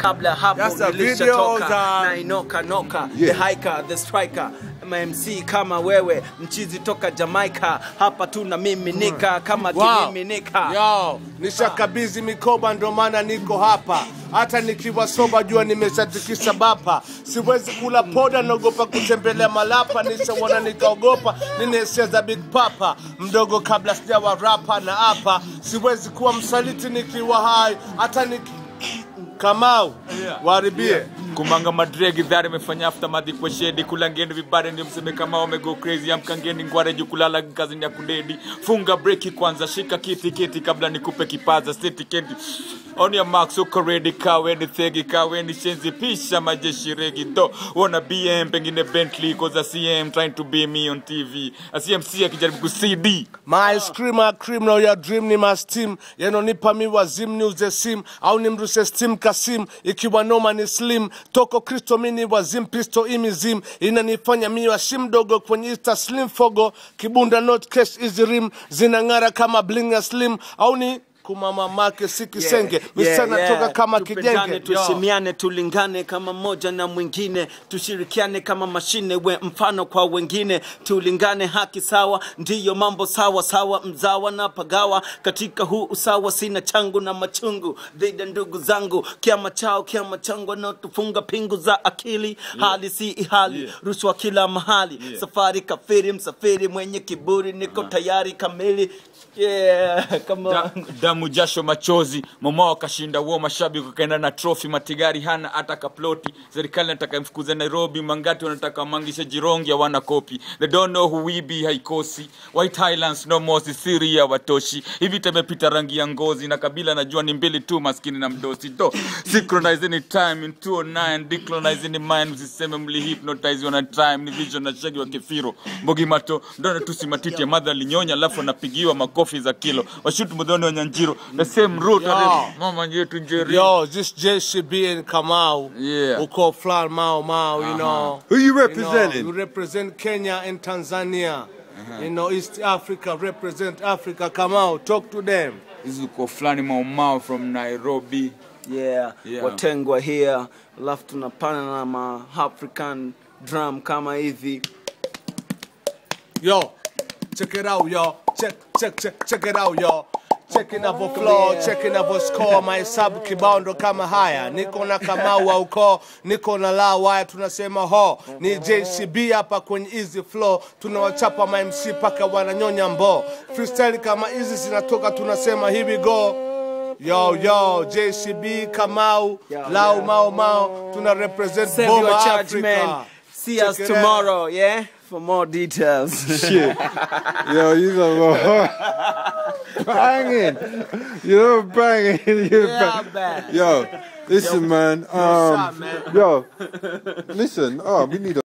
kabla ya hapo That's a video nilishatoka za- na inoka noka Yeah. the hiker the striker mmc kama wewe mchizi toka jamaica hapa tu na mimi nika kama Wow. kimiminika Yo, nishakabizi mikoba ndo maana niko hapa. Hata nikiwa soba jua nimeshatikisa bapa. Siwezi kula poda, naogopa kutembelea malapa. Nishaona nikaogopa, nina hisia za Big Papa. Mdogo kabla sijawa rapa na hapa. Siwezi kuwa msaliti nikiwa hai, hata niki Kamau, waribie. kumanga madregi dhari imefanya aftermath kwa shedi kulangeni vibare ndio mseme kama wamego crazy amkangeni ngware juu kulala kazi ya kudedi funga breki kwanza shika kiti kiti kabla nikupe kipaza seti kendi on your marks uko ready kawe ni thegi kawe ni shenzi pisha majeshi regi do wana bm pengine bentley cause a cm trying to be me on tv a cmc akijaribu ku cd My screamer criminal ya dream ni my steam yanonipa mi wazim ni uze sim au nimruse steam kasim ikiwa noma ni slim toko kristo mini wazim pisto imizim inanifanya mi washim dogo kwenye ista slim fogo kibunda not cash easy rim zinang'ara kama bling ya slim au ni kumamamake si kisenge misana toka kama Tupendane, kijenge Yo. tuheshimiane tulingane kama mmoja na mwingine tushirikiane kama mashine we mfano kwa wengine tulingane haki sawa ndiyo mambo sawa sawa mzawa na pagawa katika huu usawa sina changu na machungu dhidi ya ndugu zangu kiama chao kiama changu wanaotufunga pingu za akili hali si ihali rushwa kila mahali safari kafiri msafiri mwenye kiburi niko tayari kamili yeah, come on. Da- damu jasho machozi mama wakashinda uo mashabiki wakaenda na trophy matigari hana hata kaploti serikali nataka mfukuze nairobi mangati wanataka mangishe jirongi hawana kopi they don't know who we be haikosi white highlands no more Syria watoshi hivi temepita rangi ya ngozi na kabila najua ni mbili tu maskini na mdosi do synchronize any time in 209 decolonize any mind usiseme mli hypnotize on a time ni vision na shagi wa kefiro mbogi mato ndona tusi matiti ya madha linyonya alafu anapigiwa makofi za kilo washutu mudhoni wa nyanjiro the same route Yo. mama yetu njeri Yo, this JCB and Kamau. Yeah. Uko Flan Mao Mao, you know. Who you You know, representing? we represent Kenya and Tanzania. You know, East Africa, represent Africa. Kamau, talk to them. hizi uko fulani maumao from nairobi yeah, Yeah. watengwa here alafu tunapana na ma african drum kama hivi Yo, check it out, yo. Check, check, check, check it out, yo. Check inavyo flow, check inavyo score, mahesabu kibao ndo kama haya. Niko na Kamau wa ukoo, niko na la waya, tunasema ho. Ni JCB hapa kwenye easy flow, tunawachapa ma MC paka wananyonya mbo. Freestyle kama hizi zinatoka, tunasema here we go. Yo, yo, JCB, Kamau, Yeah, Lau yeah. Mau Mau, tuna represent save Boma your judgment Africa. see Check us it out. tomorrow yeah for more details Shit. Yo, you know, banging. You're banging. You're Yeah, bang- man. Yo, listen, man. Um, up, man? yo, listen. Oh, we need a.